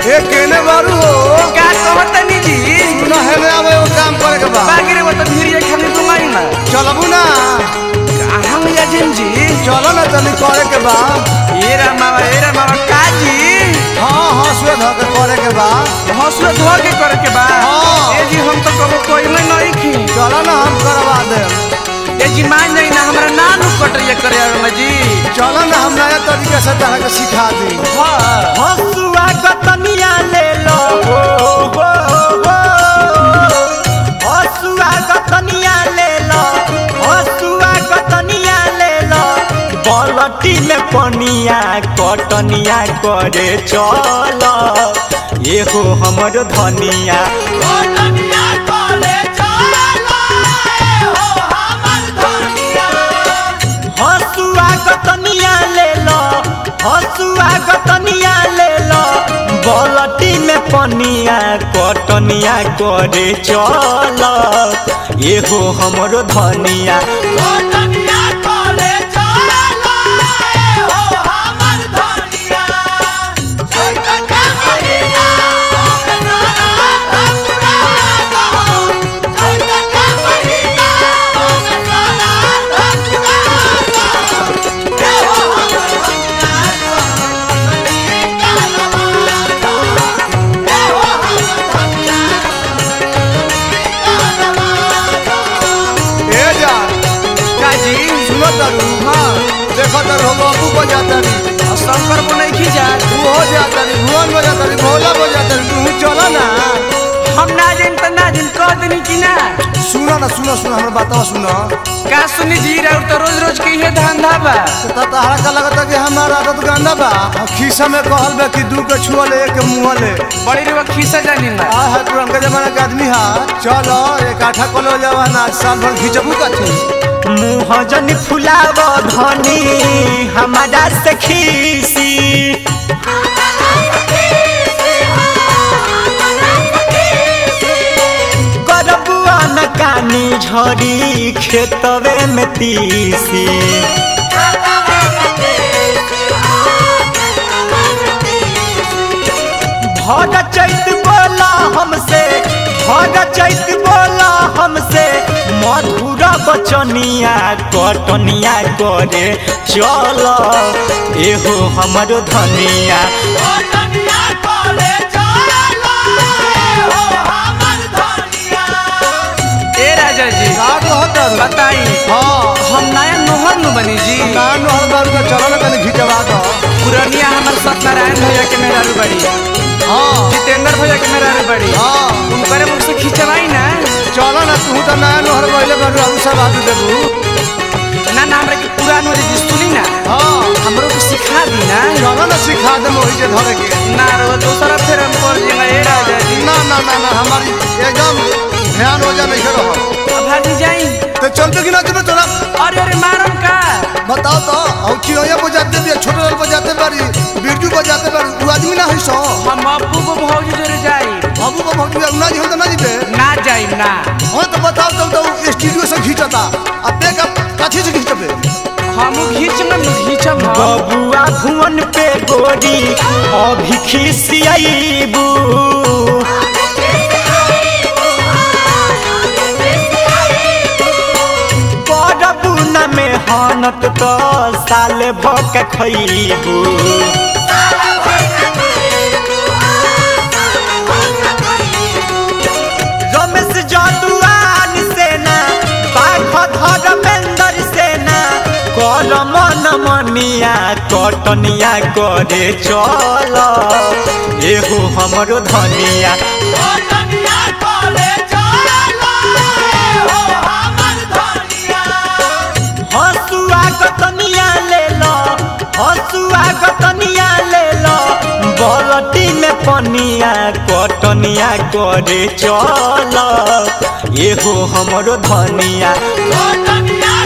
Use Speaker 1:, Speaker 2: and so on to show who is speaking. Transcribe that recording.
Speaker 1: ए केने बारू हो
Speaker 2: का कहतनी जी
Speaker 1: सुना है ना अब एगो काम करे के बा
Speaker 2: बागिरे वो तो धीरे खाली घुमाई ना
Speaker 1: चलबू ना
Speaker 2: हम याजिन जी
Speaker 1: चलो ना तनी करे के बा
Speaker 2: ए रा मामा ए रा मामा का जी
Speaker 1: हाँ हंसुए धो के करे के बा
Speaker 2: हौसला धो के करे के बा
Speaker 1: हाँ।
Speaker 2: ए जी हम तो कबो कोई में नहीं खी
Speaker 1: चलो ना हम करवा दे
Speaker 2: ए जी मान नहीं ना हमरा नानू कटरिया करे में जी
Speaker 1: चलो ना हम नया तरीके से तरह के सिखा दी
Speaker 2: हां
Speaker 3: हसुआ गतनिया ले लो हो हो हो हसुआ गतनिया ले लो हसुआ गतनिया ले लो बलटी में पनिया कटनिया करे चल एहो हमर धनिया कटनिया करे चल एहो हमर धनिया हसुआ गतनिया ले लो हसुआ गतनिया ले लो बलटी में पनिया कटनिया करे चल एहो हमरो धनिया कटनिया करे चल एहो हमर धनिया
Speaker 1: ए जा
Speaker 2: का जी
Speaker 1: सुनो तारू हाँ देखो तारू हम बाबू बजाता री
Speaker 2: शंकर को नहीं खींचा
Speaker 1: तू हो जाता री भुवन बजाता री भोला बजाता री तू चलो ना
Speaker 2: हम ना जान त ना जान कह देनी कि ना
Speaker 1: सुनो ना सुनो सुनो हमरा बातवा सुनो
Speaker 2: का सुनी जी राउर तो रोज रोज के ये धंधा बा
Speaker 1: तो तहरा का लगता कि हमारा आदत गंदा बा और खीसा में कहल बा कि दू के छुअले एक मुँह ले
Speaker 2: बड़ी रे खीसा जानी ना
Speaker 1: आ है पुरनका जमाना के आदमी हा चलो एक आठा कलो जवाना साल भर खींचबू कथी
Speaker 3: मुँह जन फुलाव धनी हमारा से खीसी करबुआ न कानी झड़ी खेतवे में तीसी भर चैत बोला हमसे भर चैत बोला हमसे मधुर बचनिया कटनिया करे चल एहो हमर धनिया कटनिया करे चल एहो हमर धनिया
Speaker 2: ए राजा जी
Speaker 1: का कहत तारू
Speaker 2: बताई
Speaker 1: हाँ
Speaker 2: हम नया नोहर नु बनी जी
Speaker 1: ना नहर बारू का चलो ना तनी खींचवा दो
Speaker 2: पुरनिया हमर सत्यनारायण भैया के मेहरारू बड़ी
Speaker 1: हाँ
Speaker 2: जितेंद्र भैया के मेहरारू बड़ी
Speaker 1: हाँ
Speaker 2: उनकरे मुझसे खींचवाई ना
Speaker 1: चलो ना तू तो नया नहर गइले बारू आलू सब आदू देबू
Speaker 2: ना ना हमरा के पुरान हो जी सुनी ना
Speaker 1: हाँ
Speaker 2: हमरो को सिखा दी ना
Speaker 1: चलो ना सिखा दे मोही जे धरे के
Speaker 2: ना रो दूसरा फिर हम कर देंगे ए राजा जी
Speaker 1: ना ना ना ना हमारी एकदम ध्यान हो जा नहीं करो
Speaker 2: अब भागी जाई
Speaker 1: तो चलते कि ना चलते तोरा
Speaker 2: अरे अरे मारम का
Speaker 1: बताओ तो और चिड़ैया बजाते भी छोटे लाल बजाते बारी बिरजू बजाते बारी तू आदमी ना है सो
Speaker 2: हम अब्बू को भौजी जोरे जाई
Speaker 1: बाबू को भौजी ना जी हो तो ना जीते
Speaker 2: ना जाई ना
Speaker 1: हाँ तो बताओ तो तो स्टूडियो से खींचता अब पे का काठी से खींचते
Speaker 2: हम घीचम ना घीचम हम
Speaker 3: बबुआ भुवन पे गोरी अभी खिसियाईबू करबू न मेहनत तो साल भक खैबू रमेश जदुआन सेना बाघ धर्मेंद्र सेना कर मन मनिया कटनिया करे चल एहो हमरो धनिया कटनिया करे चल एहो हमर धनिया हसुआ गतनिया ले लो हसुआ गतनिया ले लो बलटी में पनिया कटनिया करे चल एहो हमरो धनिया कटनिया